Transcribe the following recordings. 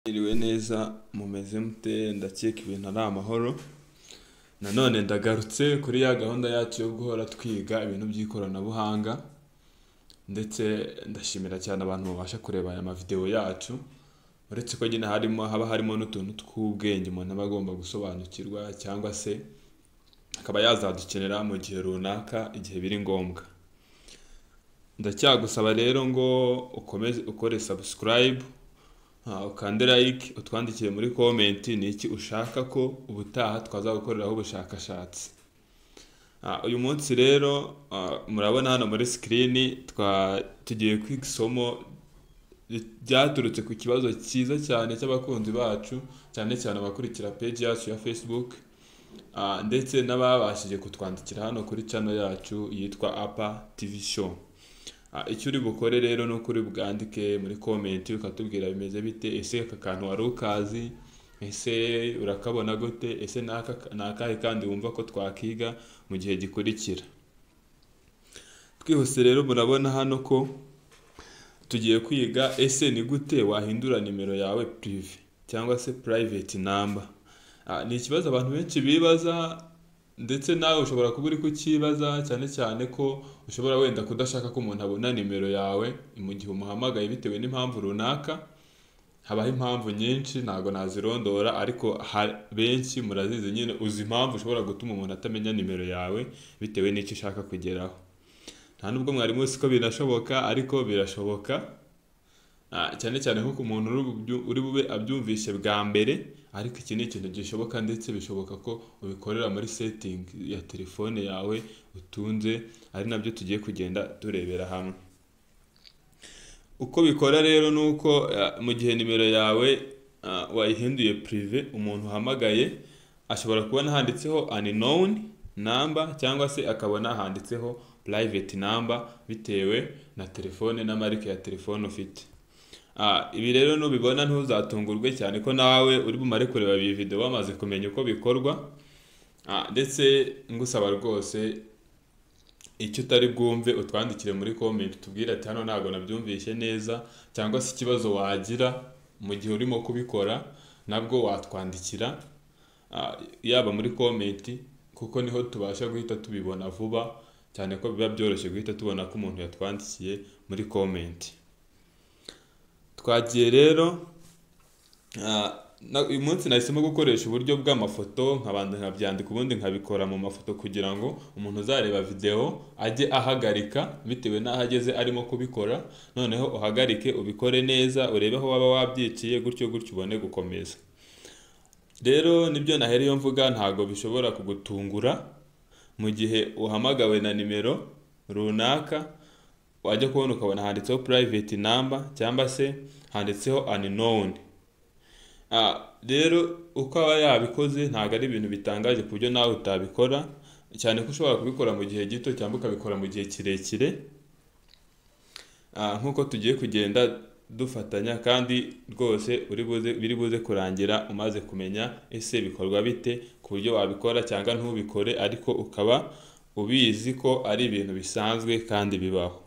Mwiriwe neza mumeze mute ndakeka ibintu ari amahoro, nanone ndagarutse kuri ya gahunda yacu yo guhora twiga ibintu by'ikoranabuhanga ndetse ndashimira cyane abantu babasha kureba aya mavidewo yacu, uretse ko nyine harimo haba harimo n'utuntu tw'ubwenge umuntu aba agomba gusobanukirwa cyangwa se akaba yazadukenera mu gihe runaka igihe biri ngombwa. Ndacyagusaba rero ngo ukomeze ukore subscribe, ah, ukande like, utwandikire muri comment ni iki ushaka ko ubutaha twaza gukoreraho ubushakashatsi. Ah, uyu munsi rero ah, murabona hano muri screen twa tugiye kwiga isomo ri- ryaturutse ku kibazo cyiza cyane cy'abakunzi bacu, cyane cyane abakurikira page yacu ya Facebook, ah, ndetse n'ababashije kutwandikira hano kuri channel yacu yitwa Apa TV Show. Ah, icyo uri bukore rero ni uko uri bwandike muri comment ukatubwira bimeze bite, ese aka kantu wari ukazi, ese urakabona gute, ese ni aka ni akahe kandi wumva ko twakiga mu gihe gikurikira. Twihuse rero murabona hano ko tugiye kwiga ese ni gute wahindura nimero yawe pirive cyangwa se purayiveti namba. Ah, Ni ikibazo abantu benshi bibaza ndetse nawe ushobora kuba uri kukibaza cyane cyane ko ushobora wenda kudashaka ko umuntu abona nimero yawe mu gihe umuhamagaye bitewe n'impamvu runaka, habaho impamvu nyinshi ntago nazirondora ariko ha- benshi murazizi nyine uzi impamvu ushobora gutuma umuntu atamenya nimero yawe bitewe n'icyo ushaka kugeraho. Nta nubwo mwari muzi ko birashoboka ariko birashoboka, Ah, cyane cyane nko ku muntu uri bubyu- uri bube abyumvise bwa mbere ariko iki ni ikintu gishoboka ndetse bishoboka ko ubikorera muri setting ya telefone yawe utunze ari nabyo tugiye kugenda turebera hamwe. Uko bikora rero ni uko ah, mu gihe nimero yawe ah, wayihinduye pirive umuntu uhamagaye ashobora kubona handitseho unknown number cyangwa se akabona handitseho private number bitewe na telefone na marike ya telefone ufite. Ah, ibi rero nubibona ntuzatungurwe cyane ko nawe uri bumare kureba iyi video wamaze kumenya uko bikorwa ah, ndetse ngusaba rwose icyo utari bwumve utwandikire muri comment utubwire ati hano ntabwo nabyumvise neza cyangwa se ikibazo wagira mu gihe urimo kubikora nabwo watwandikira ah, yaba muri comment kuko niho tubasha guhita tubibona vuba cyane ko biba byoroshye guhita tubona ko umuntu yatwandikiye muri comment. Twagiye rero ah, na- uyu munsi nahisemo gukoresha uburyo bw'amafoto nkabanza nkabyandika ubundi nkabikora mu mafoto kugira ngo umuntu uzareba videwo ajye ahagarika bitewe n'aho ageze arimo kubikora noneho uhagarike ubikore neza urebe aho waba wabyiciye gutyo gutyo ubone gukomeza. Rero nibyo nahereyeho mvuga ntago bishobora kugutungura mu gihe uhamagawe na nimero runaka wajya kubona ukabona handitseho private number cyangwa se handitseho unknown. Ah, rero uko aba yabikoze ntabwo ari ibintu bitangaje ku buryo nawe utabikora cyane ko ushobora kubikora mu gihe gito cyangwa ukabikora mu gihe kirekire Ah, nk'uko tugiye kugenda dufatanya kandi rwose uri buze biri buze kurangira umaze kumenya ese bikorwa bite ku buryo wabikora cyangwa ntubikore ariko ukaba ubizi ko ari ibintu bisanzwe kandi bibaho.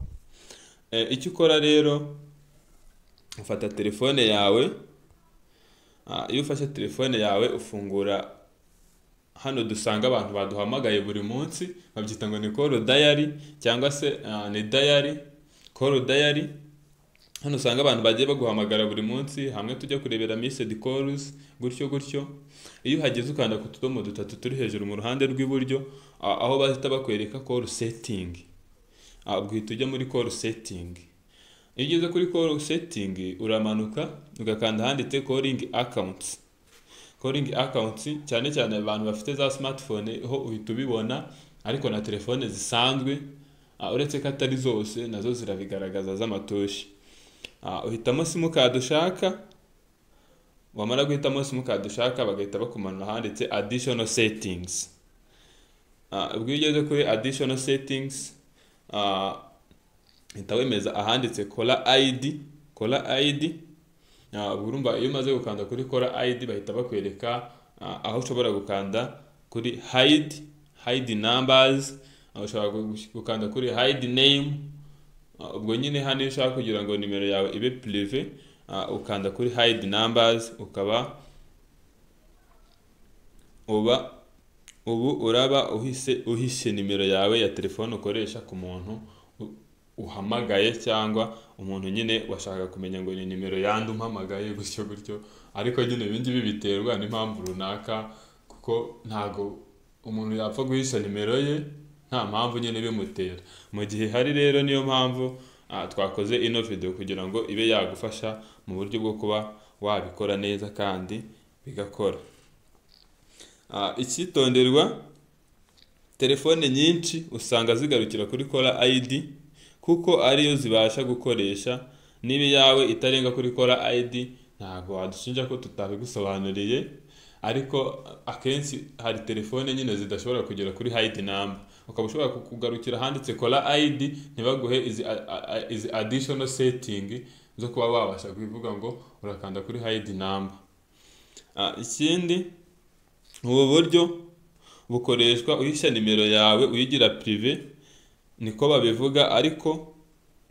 Eh, icyo ukora rero ufata telefone yawe Ah, iyo ufashe telefone yawe ufungura hano dusanga abantu baduhamagaye buri munsi babyita ngo ni call diary cyangwa se ah, ni diary call diary hano usanga abantu bagiye baguhamagara buri munsi hamwe tujya kurebera missed calls gutyo gutyo iyo uhageze ukanda ku tudomo dutatu turi hejuru mu ruhande rw'iburyo ah, aho bahita bakwereka call setting Ah, ubwo ujya muri call setting iyo ugeze kuri call setting uramanuka ugakanda ahanditse calling accounts calling accounts cyane cyane abantu bafite za smartphone ho uhita ubibona ariko na telefone zisanzwe ah, uretse ko atari zose nazo zirabigaragaza z'amatoshi Ah, uhitamo simukadi ushaka wamara guhitamo simukadi ushaka bagahita bakumanura ahanditse additional settings Ah, ubwo iyo ugeze kuri additional settings ah, uhita wemeza ahanditse kora ID kora ID Ah, ubwo urumva iyo umaze gukanda kuri kora ID bahita bakwereka ah, aho ushobora gukanda kuri hide hide numbers aho ushobora gu- gukanda kuri hide name Ah, ubwo nyine hano iyo ushaka kugira ngo nimero yawe ibe pirive ah, ukanda kuri hide numbers ukaba uba ubu uraba uhise uhishe nimero yawe ya telefone ukoresha ku muntu u- uhamagaye cyangwa umuntu nyine washaka kumenya ngo ni nimero yandi umpamagaye gutyo gutyo ariko nyine ibi ngibi biterwa n'impamvu runaka kuko ntago umuntu yapfa guhisha nimero ye nta mpamvu nyine bimutera mu gihe hari rero niyo mpamvu ah, twakoze ino video kugira ngo ibe yagufasha mu buryo bwo kuba wabikora neza kandi bigakora Ah, icyitonderwa telefone nyinshi usanga zigarukira kuri kora ID kuko ariyo zibasha gukoresha niba iyawe itarenga kuri kora ID ntabwo wadushinja ko tutabigusobanuriye ariko akenshi hari telefone nyine zidashobora kugera kuri ID number ukaba ushobora kukugarukira ahanditse kora ID ntibaguhe izi, a- a- izi additional setting zo kuba wabasha kubivuga ngo urakanda kuri ID number Ah, ikindi ubu buryo bukoreshwa uhisha nimero yawe uyigira pirive niko babivuga ariko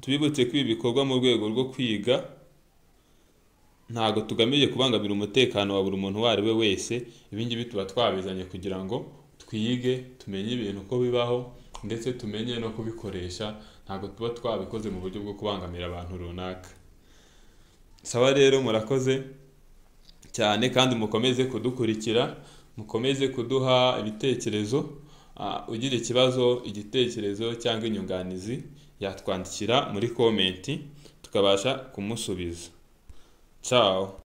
tubibutse ko ibi bikorwa mu rwego rwo kwiga ntabwo tugamije kubangamira umutekano wa buri muntu uwo ari we wese ibi ngibi tuba twabizanye kugira ngo twige tumenye ibintu uko bibaho ndetse tumenye no kubikoresha ntabwo tuba twabikoze mu buryo bwo kubangamira abantu runaka sawa rero murakoze cyane kandi mukomeze kudukurikira mukomeze kuduha ibitekerezo Ah, ugira ikibazo igitekerezo cyangwa inyunganizi yatwandikira muri komenti tukabasha kumusubiza ciao